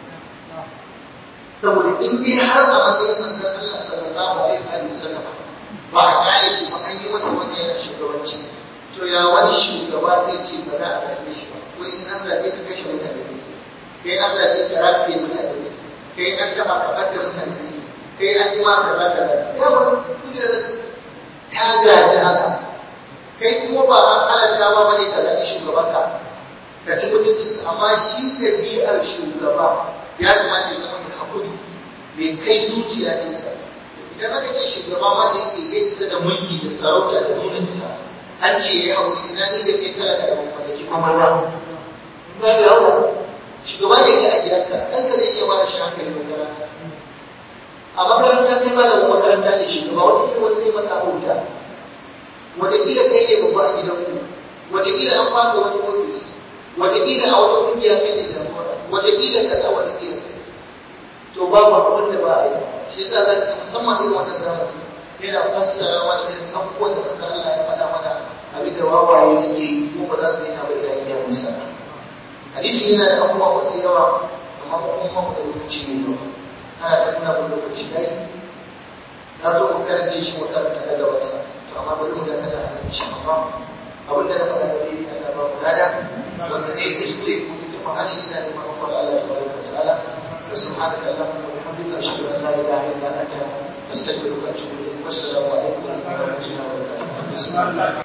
saboda in dai har a matsayin manzon Allah sallallahu alaihi wa sallam ba a kare shi ba an yi masa wani yana shugabanci to ya wani shugaba zai ce ba za a zaɓe shi ba ko in an zaɓe ka kashe mutane ne kai an zaɓe ka rafe mutane ne kai an taɓa ka ɓadda mutane ne kai an yi ma kaza kaza ya ba kujerar ta gaji haka kai kuma ba an halatta ba bane ka zaɓi shugabanka ka ci mutuncinsa amma shi ɗabi'ar shugaba ya kamata ya zama da hakuri mai kai zuciya nesa idan aka ce shugaba ma da yake ya isa da mulki da sarauta da nuna isa an ce ya yi hakuri ina ni da kai talaka da mamaki kuma ba ba da yawa shugaba ne ke a gidanka ɗanka zai iya bada shi hankali wata rana a makaranta kai malamin makaranta ne shugaba wata kila wani zai mata abuja wataƙila kai ne babba a gidanku wataƙila an fara wani ofis wataƙila a wata ƙungiya kai ne jagora wataƙila kaza wataƙila to babu abin da ba a yi shi yasa za ka musamman irin wannan zamani yana fassara wani irin abubuwan da manzo Allah ya faɗa mana abin da wawaye suke yi ko ba za su yi na ba idan ya musa hadisi yana da abubuwa masu yawa amma kuma mu da lokaci ne ba ana ta nuna mun lokaci dai na so mu karance shi mu karanta na gabansa to amma bari mu dakata a nan insha Allah abin da na faɗa da dai Allah ba mu lada wanda ne kuskure ko ta harshe ina da manufar Allah tabaraka wa ta'ala وسبحانك اللهم وبحمدك اشهد ان لا اله الا انت استغفرك واتوب اليك والسلام عليكم ورحمه الله وبركاته